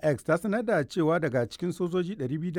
X ta sanar da cewa daga cikin sojoji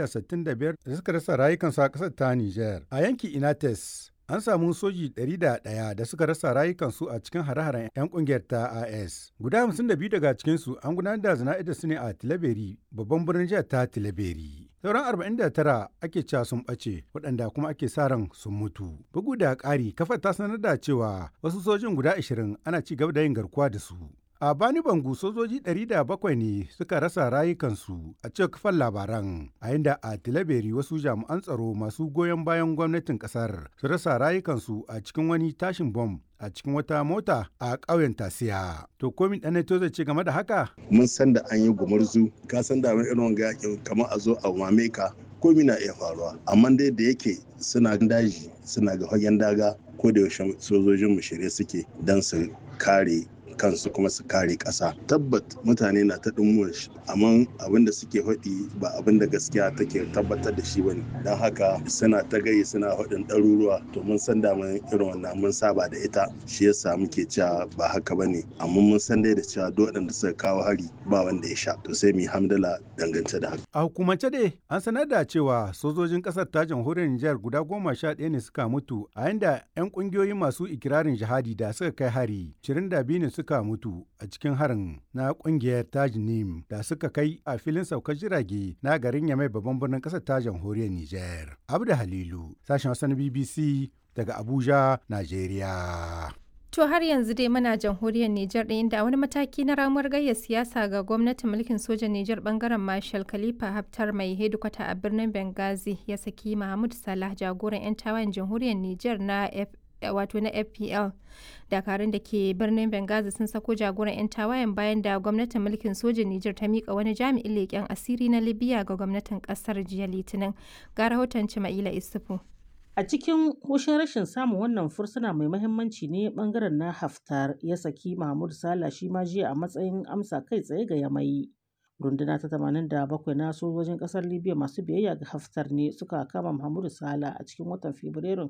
265 da suka rasa rayukansu a ƙasar ta Nijar. A yankin Inates, an samu soji 101 da suka rasa rayukansu a cikin hare-haren 'yan kungiyar ta AS. Guda 52 daga cikinsu an gudanar da zana'idar su ne a Tilaberi, babban birnin jihar ta Tilaberi. Sauran 49 ake cewa sun ɓace waɗanda kuma ake sa ran sun mutu. Bugu da ƙari, kafar ta sanar da cewa wasu sojin guda 20 ana ci gaba da yin garkuwa da su. A Bani Bangu sojoji 700 ne suka rasa rayukansu a cikin kafan labaran, a inda a Tilaberi wasu jami'an tsaro masu goyon bayan gwamnatin kasar su rasa rayukansu a cikin wani tashin bom a cikin wata mota a ƙauyen Tasiya. To komin ɗan to zai ce game da haka? Mun san da an yi gumurzu, ka san da irin wanga yakin kamar a zo a mame ka komi na iya faruwa amma dai da yake suna daji suna ga fagen daga ko da yaushe sojojin mu shirye suke don su kare kansu kuma su kare ƙasa tabbat mutane na ta ɗumuwar shi amma abin da suke faɗi ba abin da gaskiya take tabbatar da shi bane don haka suna ta gayi suna faɗin ɗaruruwa to mun san da mun irin wannan mun saba da ita shi yasa muke cewa ba haka bane amma mun san dai da cewa duk waɗanda suka kawo hari ba wanda ya sha to sai mu yi hamdala dangance da haka A hukumance dai an sanar da cewa sojojin ƙasar ta jamhuriyar Nijar guda goma sha ɗaya ne suka mutu a yanda 'yan ƙungiyoyin masu ikirarin jihadi da suka kai hari 22 ne suka mutu a cikin harin na ƙungiyar Tajnim da suka kai a filin saukar jirage na garin Yamai babban birnin ƙasar ta jamhuriyar Nijar. Abda Halilu, sashen Hausa na BBC daga Abuja, Najeriya. To har yanzu dai muna jamhuriyar Nijar ɗin da wani mataki na ramuwar gayya siyasa ga gwamnatin mulkin sojan Nijar bangaren Marshal Khalifa Haftar mai hedikwata a birnin Benghazi ya saki Mahmud Salah jagoran 'yan tawayen jamhuriyar Nijar na F wato na FPL. Dakarun da ke birnin Benghazi sun sako jagoran 'yan tawayen bayan da gwamnatin mulkin sojan Nijar ta mika wani jami'in leƙen asiri na Libya ga gwamnatin ƙasar jiya Litinin. Ga rahoton Cima'ila Isufu. A cikin hushin rashin samun wannan fursuna mai mahimmanci ne bangaren na Haftar ya saki Mahmud Sala shi ma jiya a matsayin amsa kai tsaye ga Yamai. Runduna ta 87 na sojojin kasar Libya masu biyayya ga Haftar ne suka kama Mahmud Sala a cikin watan Fabrairun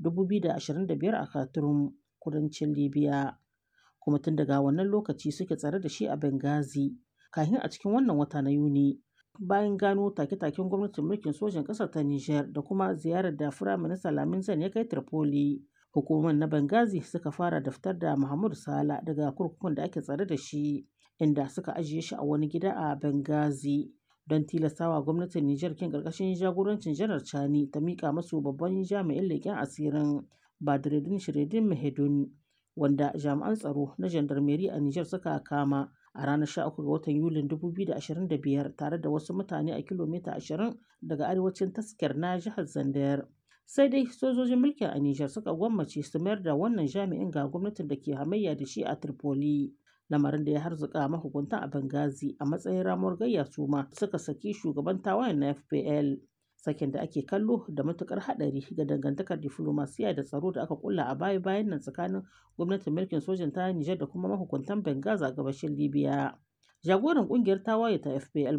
2025 a Khartoum, kudancin Libya. Kuma tun daga wannan lokaci suke tsare da shi a Benghazi, kafin a cikin wannan wata na Yuni. bayan gano take-taken gwamnatin mulkin sojan ƙasar ta Nijar da kuma ziyarar da Firaminista Lamin Zan ya kai Tripoli. Hukumar na Benghazi suka fara daftar da Muhammadu Sala daga kurkukun da ake tsare da shi, inda suka ajiye shi a wani gida a Benghazi. Don tilastawa gwamnatin Nijar kin ƙarƙashin jagorancin Janar Chani ta miƙa masu babban jami'in leƙen asirin Badreddin Shiredin Mahedun, wanda jami'an tsaro na jandarmeri a Nijar suka kama. a ranar 13 ga watan Yulin 2025 tare da wasu mutane a kilomita 20 daga arewacin taskar na jihar Zandayar. Sai dai sojojin mulkin a Nijar suka gwammace su mayar da wannan jami'in ga gwamnatin da ke hamayya da shi a Tripoli. Lamarin da ya harzuka mahukuntan a Benghazi a matsayin ramuwar gayya su ma suka saki shugaban tawayen na FPL. Sakin da ake kallo da matukar hadari ga dangantakar diflomasiya da tsaro da aka kulla a baya bayan nan tsakanin gwamnatin mulkin sojan ta Nijar da kuma mahukuntan Benghazi a gabashin Libya. Jagoran kungiyar tawaye ta FPL